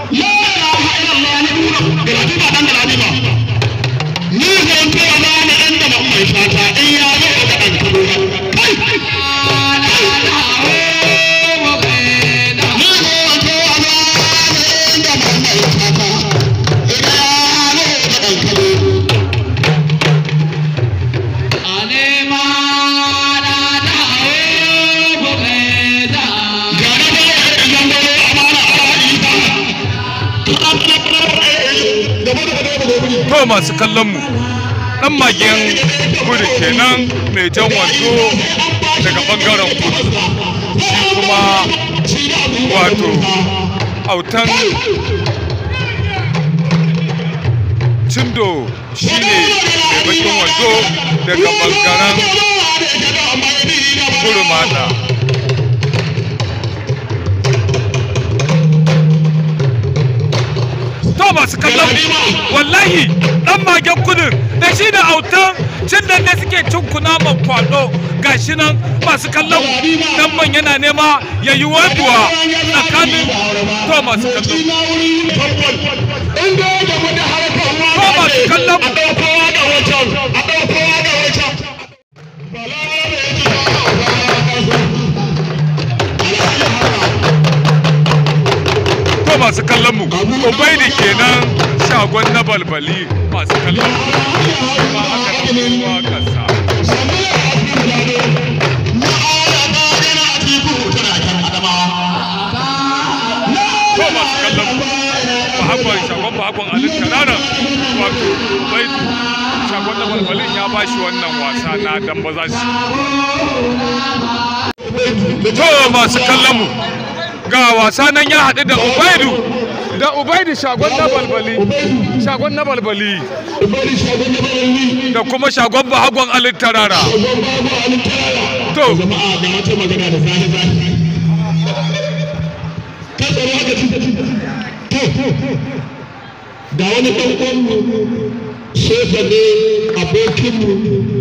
la ilaha illallah na nuna galadi ba dan galadi ba ni zan ce wa na na inda ba mai fata in ya zo da dan kado kai ni zan ce wa na na inda ba mai fata in ya zo da dan kado to masu kallon mu dan magen kudu kenan mai jan wando daga bangaren kudu shi kuma wato autan cindo shi ne mai bakin wando daga bangaren kudu mata to masu kallon wallahi dan magen kudin da shi da autan cin da ne suke cin kunaman kwado gashi nan masu kallon dan man yana nema ya yi waduwa tsakanin to masu kallon ko masu kallon a ɗaukowa da wancan a ɗaukowa da wancan to masu kallon mu ubaidi kenan shagon na balbali masu kallon mu ba haka nan kuma kasa to masu kallon mu bahagwan shagon bahagwan alin kanana wato ubaidu shagon na balbalin ya bashi wannan wasa na damba za shi to masu kallon mu ga wasa nan ya haɗu da ubaidu da ubaidu shagon na balbali shagon na balbali da kuma shagon bahagwan alin tarara to jama'a ga wata magana da zahi zahi ka tsaro haka ci to ga wani ɗan uwanmu shefa ne abokinmu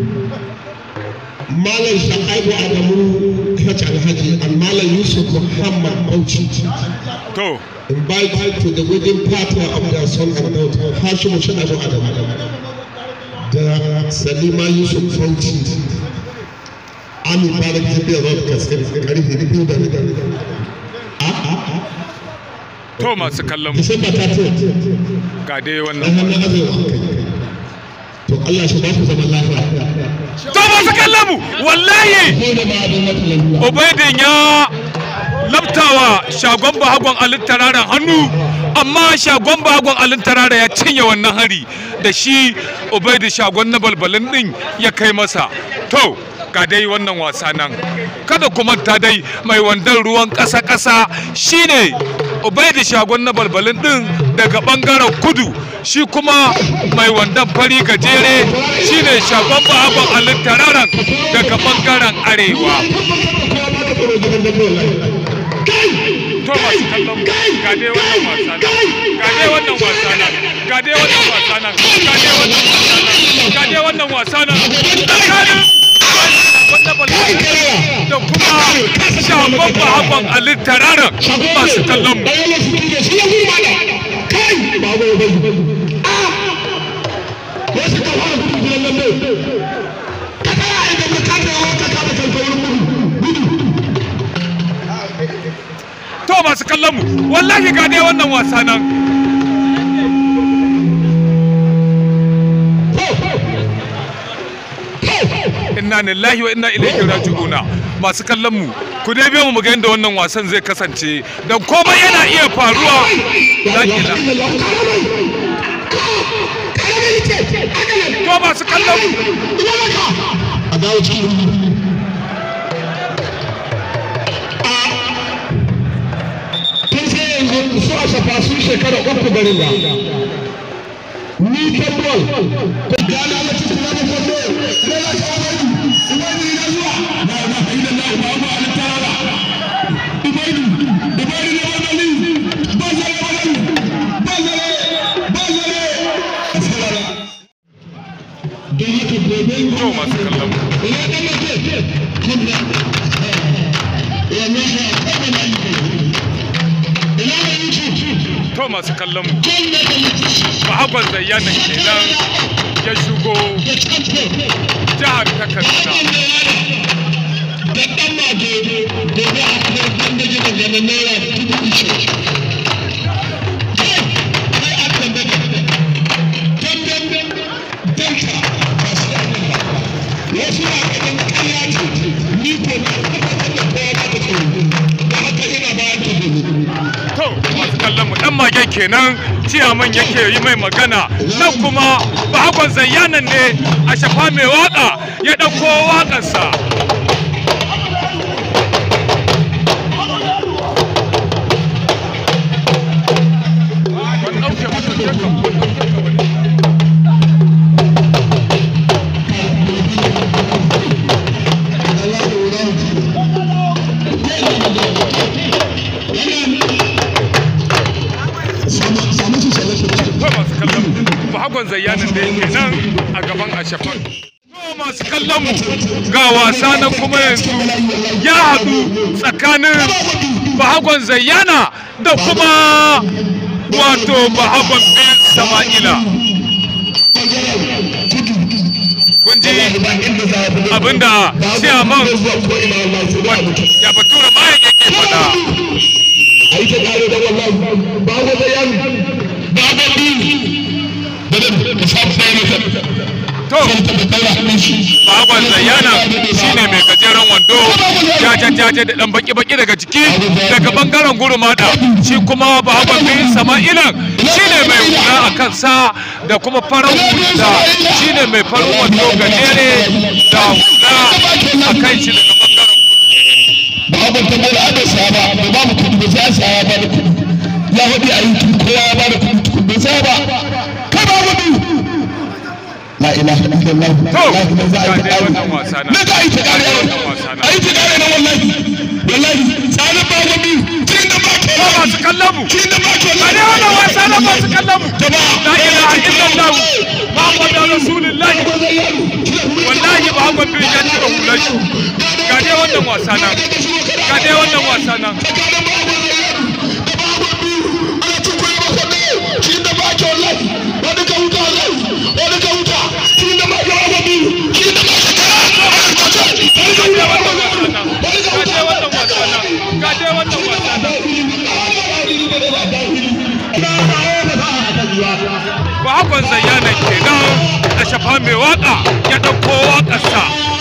malam sha'aibu adamu hajji alhaji and malam yusuf muhammad bauchi to invited to the wedding party of their son and daughter hashimu sha'aibu adamu da salima yusuf bauchi Ami Barak Jibiyar Road Kaskar karfe biyu da to masu kallon mu Disamba ta ce ga dai dan wannan hannun arewa to Allah shi ba ku zaman lafiya to masu kallon mu wallahi ko da ba don wata lalura ubaidin ya labtawa shagon bahagwan alin tararen hannu amma shagon bahagwan alin tarara ya cinye wannan hari da shi ubaidi shagon na balbalin din ya kai masa to ga dai wannan wasa nan kada kuma ta dai mai wandan ruwan ƙasa-ƙasa shine ubaidi shagon na balbalin din daga bangaren kudu shi kuma mai wandan fari gajere shine shagon bahagwan alin tararen daga bangaren arewa to masu kallon ga dai wannan wasa nan ga dai wannan wasa nan ga dai wannan wasa nan ga dai wannan wasa nan ga dai wannan wasa nan tsakanin wanda balbali da kuma shagon bahagon alin tararan masu kallon mu bayan su ke shi ya gurma da kai ba ba ba a wasu ka fara gudu gidan nan ne ka tsaya idan ka kada yawa ka kada kanka wurin gudu gudu to masu kallon mu wallahi ga dai wannan wasa nan inna lillahi wa inna ilaihi raji'una masu kallon mu ku dai biyo mu mu ga yadda wannan wasan zai kasance dan komai yana iya faruwa la ilaha to masu kallon mu a dawo cikin kun sai yanzu su a shafa sun shekara uku garin da ni tambol ko gana na cikin na kwallo ne na shawari ubaidu na zuwa na na haida na ba ba na tarara ubaidu ubaidu na wadali bazare wadali bazare bazare a sarara don haka gobe to masu kallon mu ina da mace kunna ya na ha kuma na yi ina da yuci to masu kallon mu bahagon zayyana kenan ya shigo jihar ta kaduna da ɗan mage gobe a kuma wanda gina ganin naira dubu ishe kai kai a kan da dandan delta ba su da nan ba wasu na ganin kaya ce ni ko na tabbatar da kowa ba ta tsoro da haka ina bayan ta gobe to masu kallon mu dan mage kenan ciyaman yake yi mai magana nan kuma bahagon zayyanan ne a shafa mai waka ya ɗauko waƙarsa Ban ɗauke ba, ɗauke ka, ban ɗauke ka ba ne. samu su salatu to masu kallon mu bahagon zayyanin da yake nan a gaban ashafan to masu kallon mu ga wasa nan kuma yanzu ya haɗu tsakanin bahagon zayyana da kuma wato bahagon bin sama'ila kun ji abinda siyaman ya batura mayan yake faɗa a yi ta kare da wallahi ba ga da yan ba ga bi da da da sabu da yana to ta da kala hannun shi bahagon zayyana shine mai gajeren wando jaje-jaje da dan baki-baki daga ciki daga bangaren gurumada shi kuma bahagon bin sama'ilan shine mai hula a kansa da kuma farar hula shine mai farin wando gajere da hula a kan shi daga bangaren ba abin ta bai da saba da ba mu kudi ba sai saya ba da kudi ya hudi a yi kudi kowa ya ba da kudi tukun bai saya ba kai ba gudu la ilaha illallah wallahi ne za a yi ta kare wannan wasa na. ne za a yi ta kare Wannan wasa na. a yi ta kare na wallahi wallahi tsanin ba gudu kin da ba ke ba masu kallon mu kin da ba ke a dai wannan wasa na masu kallon mu la ilaha illallah muhammadu rasulullahi wallahi bahagon bin ya cire hular shi ga dai wannan wasa nan ga dai wannan wasa nan Bakon zayyana kenan a shafa mai waka ya ɗauko waƙarsa.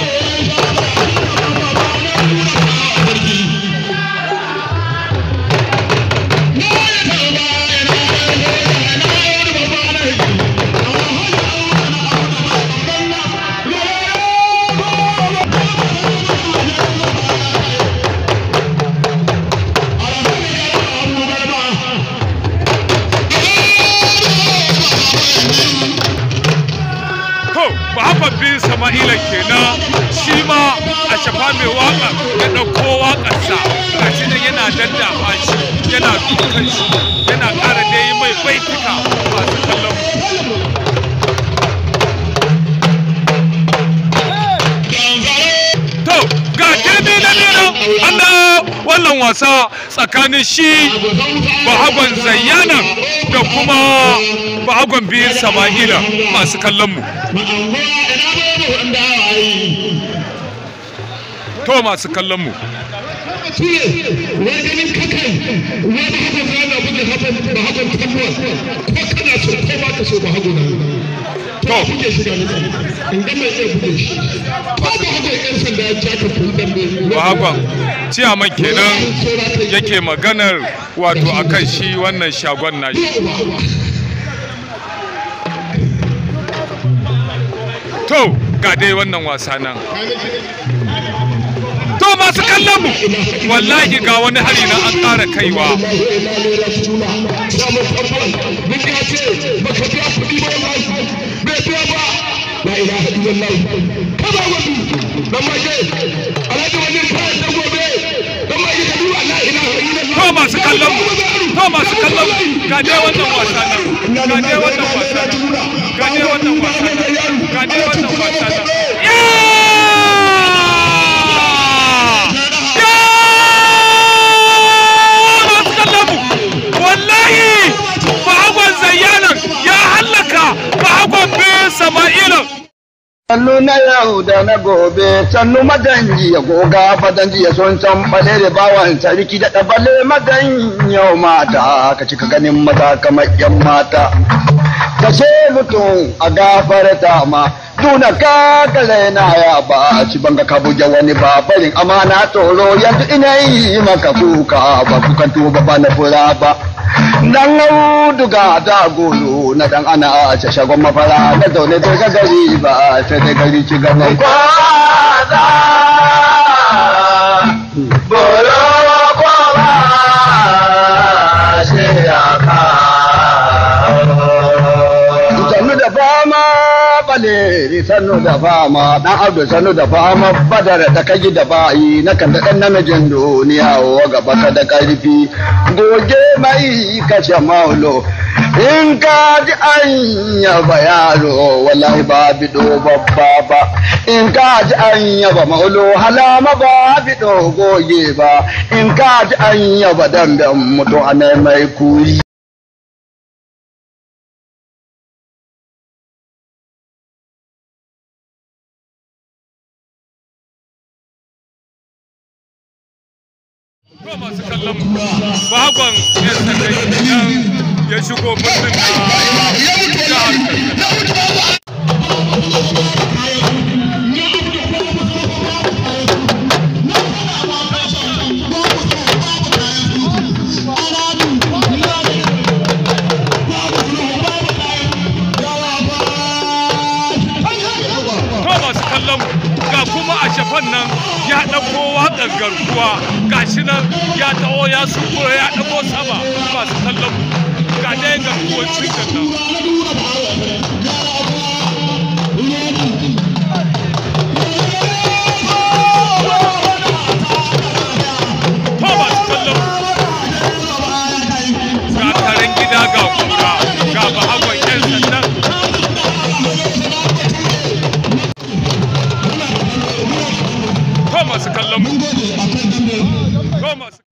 To, Muhammad bin Sama'ila kenan shi ma a shafa mai waka ya ɗauko waƙarsa ga shi nan yana daddafa shi yana dukan shi yana ƙara da yi mai baituka masu kallon mu. To, ga kirbi na biyu an dawo wannan wasa tsakanin shi bahagon zayyana da kuma bahagon biyu sama'ila masu kallon mu. To masu kallon mu. wai ganin kakai wani hakan rana buga hakan ba hakan tabuwa ko kana so ko ba ka so ba hakan na to buge shi da nan in ga mai iya buge shi ko ba hakan yan sanda ya jaka kun dambe Bahagon ciyaman kenan yake maganar wato akan shi wannan shagon nashi. To ga dai wannan wasa nan. To masu kallon mu wallahi ga wani hari na an ƙara kaiwa. La ilaha illallah kada wani dan maje alhaji wani kai da gobe dan maje ka duba la ilaha illallah To masu kallon mu to masu kallon mu ga dai wannan wasa nan. Ga dai wannan wasa nan. Ga dai wannan wasa nan. Ga dai wannan wasa nan. Ya! Ya! Masu kallon mu wallahi shi bahagon zayyanan ya hallaka bahagon bin sama'ilan Sannu na yau da na gobe, sannu maganji ya goga fadanji ya son san bale da bawan sarki da ɗabale magan yau mata, ka cika ganin maza kamar yan mata. Ka ce mutum a gafarta ma, tuna ka kale na ya ba, ci banga ka buge wani ba barin amana tsoro yanzu ina yi maka kuka ba kukan tuba ba na fura ba. dan auduga da golo na dan ana a ce shagon mafara na zaune bai ga gari ba sai dai gari ci gaban kwaza bolo ko ba shi ya ka sannu da fama baleri sannu da fama dan abdu sannu da fama badara ta kai da bayi na kan da dan namijin duniya wa gaba ka da karfi goge mai kashe maulo in ka ji an yaba yaro wallahi ba bido babba ba in ka ji an yaba maulo halama ba bido goge ba in ka ji an yaba damben mutu a mai kuri ko masu kallon bagon yan sandai idan ya shigo birnin na jihar katsina ko masu kallon ga kuma a shafan nan ya ɗauko waƙar garkuwa ga shi nan ya taho ya sukuro ya ɗago sama masu kallon ga ɗaya garkuwar cikin nan ko masu kallon ga karen gida ga kura ga bahagon 'yan sandan ko masu kallon mu ko masu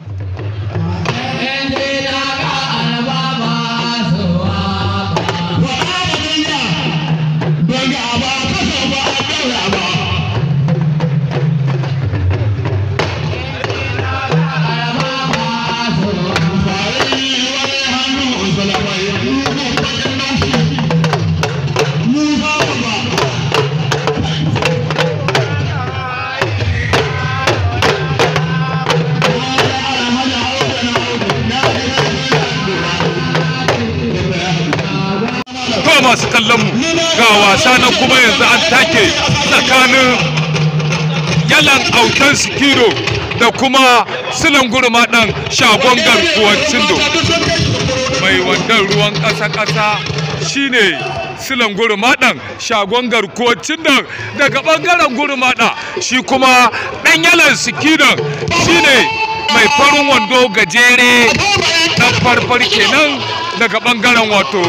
ko masu kallon mu ga wasa na kuma yanzu an take tsakanin yalan autan sikiro da kuma silan gurma dan shagon garkuwar cindo mai wandan ruwan ƙasa-ƙasa shine silan gurmaɗan shagon garkuwar cindan daga ɓangaren gurmaɗa shi kuma ɗan yalan sikinan shine mai farin wando gajere ɗan farfar kenan daga ɓangaren wato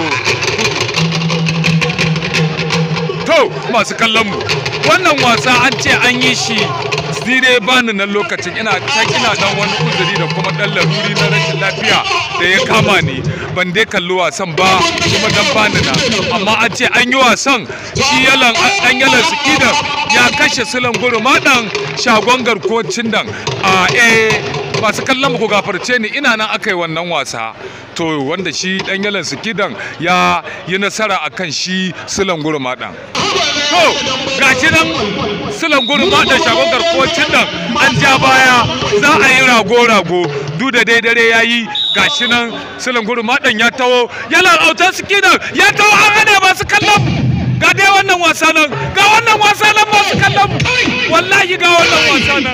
to masu kallon mu wannan wasa an ce an yi shi dai bani nan lokacin ina can ina dan wani uzuri da kuma dan laruri na rashin lafiya da ya kama ni ban dai kalli wasan ba kuma dan bani na amma an ce an yi wasan shi yalan dan yalan sikidan ya kashe silan guru madan shagon garkuwar cindan a eh masu kallon mu ku gafarce ni ina nan aka yi wannan wasa to wanda shi dan yalan sikidan ya yi nasara akan shi silan guru madan to gashi nan silan gurin maɗan shagon garkuwacin nan an ja baya za a yi rago-rago duk da dai dare ya yi gashi nan silan gurin maɗan ya taho yana autar sikinan ya taho an hana masu kallon ga dai wannan wasa nan ga wannan wasa nan masu kallon wallahi ga wannan wasa nan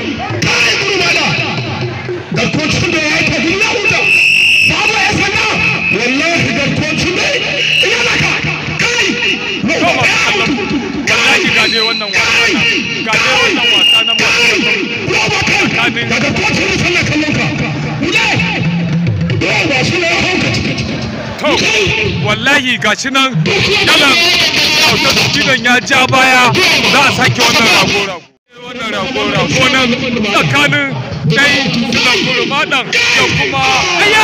garkocin da ya yi tafi na huta babu ya sanda wallahi garkocin da ina naka kai to masu kallon wallahi ga dai wannan wasa nan ga dai wannan wasa nan masu kallon roba kai tsakanin daga kocin da sallar kallon ka wuce yawa shi ne ya hauka to wallahi gashi nan yalan autar sikinan ya ja baya za a sake wannan rago-rago wannan rago-rago nan tsakanin sai sulan gurmaɗan da kuma aya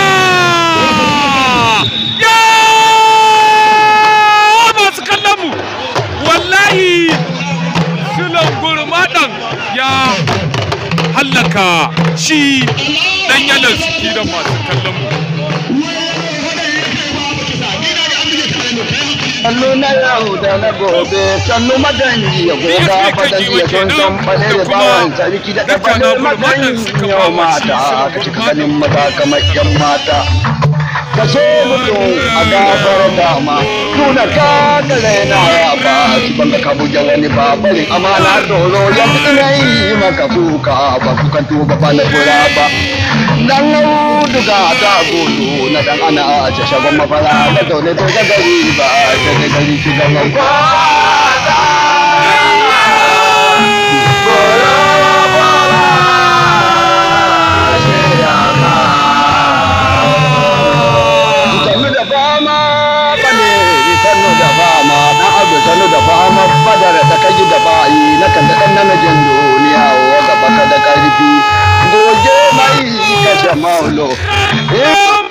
ya masu kallon mu wallahi sulan gurmaɗan ya hallaka shi dan yanar suke da masu kallon mu sannu na yau da na gobe sannu maganji ya goga fadanji ya son san bale da bawan sarki da ɗabale maganji yau mata ka cika ganin maza kamar yan mata ka so mutum a gabar dama nuna ka gare na ya ba shi banga ka buge wani babarin amana tsoro yanzu ina yi maka kuka ba kukan tuba ba na kura ba dan auduga ta gudu na dan ana a ce shagon mafara da zaune to ga gari ba ta ga gari ki ga mai sannu da fama bane sannu da fama dan abu sannu da fama badar da kai da bayi na kan da dan namijin duniya wa gaba ka da karfi goge mai kashe maulo